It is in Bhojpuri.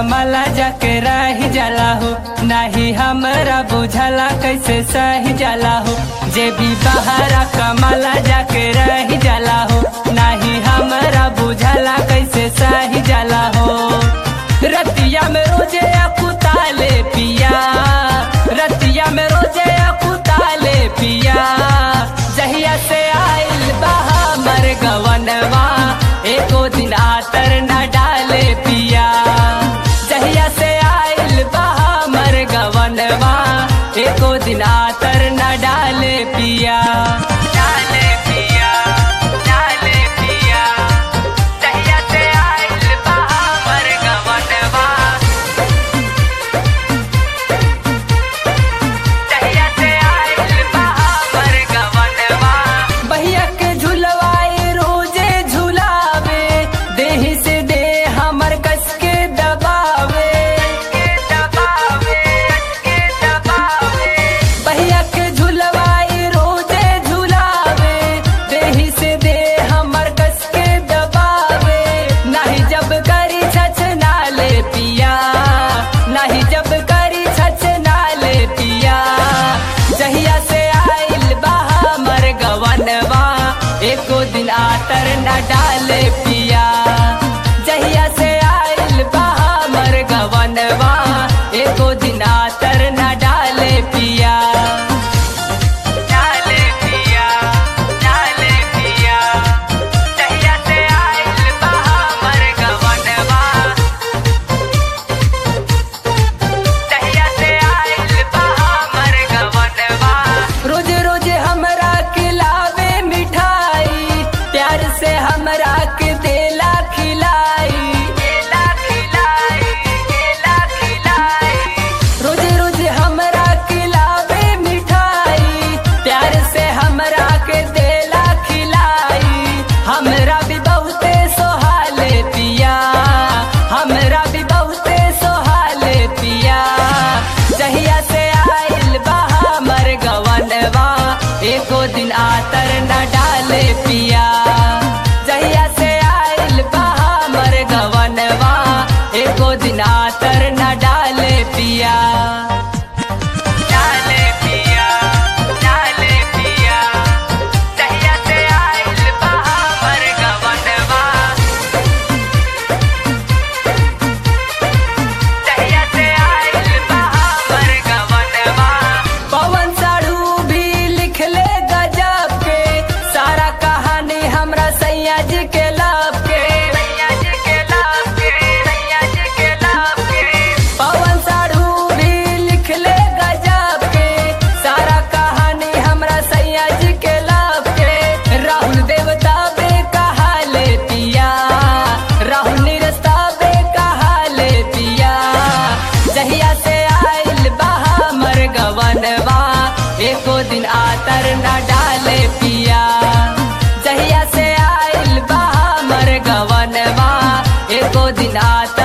कमला जाके रह जाला हो नाही हमरा बुझला कैसे सही जाला हो जे भी बहारा कमला जाके रह जाला हो नाही हमरा बुझला कैसे सही जाला हो रतिया में रोजे अकुताले पिया रतिया में रोजे अकुताले पिया जहिया से आइल बहा मर गवनवा एको दिन आतर न डाले पिया जहिया से आइल बहा मर गवनवा एको दिन आतर न डाले पिया डाले पिया डाले पिया जहिया से आइल बहा मर गवनवा जहिया से आइल बहा मर गवनवा भैया के झुलवाए रोजे झुलावे देही से दे हमर कस के दबावे भैया के झुलवाए रोजे झुलावे देही से दे हमर कस के दबावे नाही जब करी छछ नाले पिया नाही जब करी छछ नाले पिया जहिया से आइल बहा मर गवनवा एको दिन आतर न डाले पिया जहिया से आइल बहा मर गवनवा एको दिन आतर न डाले पिया डाले पिया डाले पिया जहिया से आइल बहा मर गवनवा जहिया से आइल बहा मर गवनवा रोज रोज हमरा खिलावे मिठाई प्यार से हमरा के देला खिलाई देला खिलाई देला खिलाई रोज रोज हमरा खिलावे मिठाई प्यार से हमरा के देला खिलाई हमरा भी बहुते सोहाले पिया हमरा भी बहुते सोहाले पिया जहिया से आइल बहा मर गवनवा एको दिन आतर न डाले पिया जहिया से आइल बहा मर गवनवा एको दिन आतर न डाले पिया डाले पिया डाले पिया जहिया से आइल बहा मर गवनवा जहिया से आइल बहा मर गवनवा पवन साढ़ू भी लिख ले गजब के सारा कहानी हमरा सैया जी के लाभ के सैया जी के लाभ के सैया जी के लाभ के पवन साढ़ू भी लिख ले गजब के सारा कहानी हमरा सैया जी के लाभ के राहुल देवता बे कहा ले पिया राहुल निरस्ता बे कहा ले पिया जहिया से आइल बहा मर गवनवा एको दिन आतर न डाले पिया जहिया से आइल बहा मर गवनवा एको दिन आतर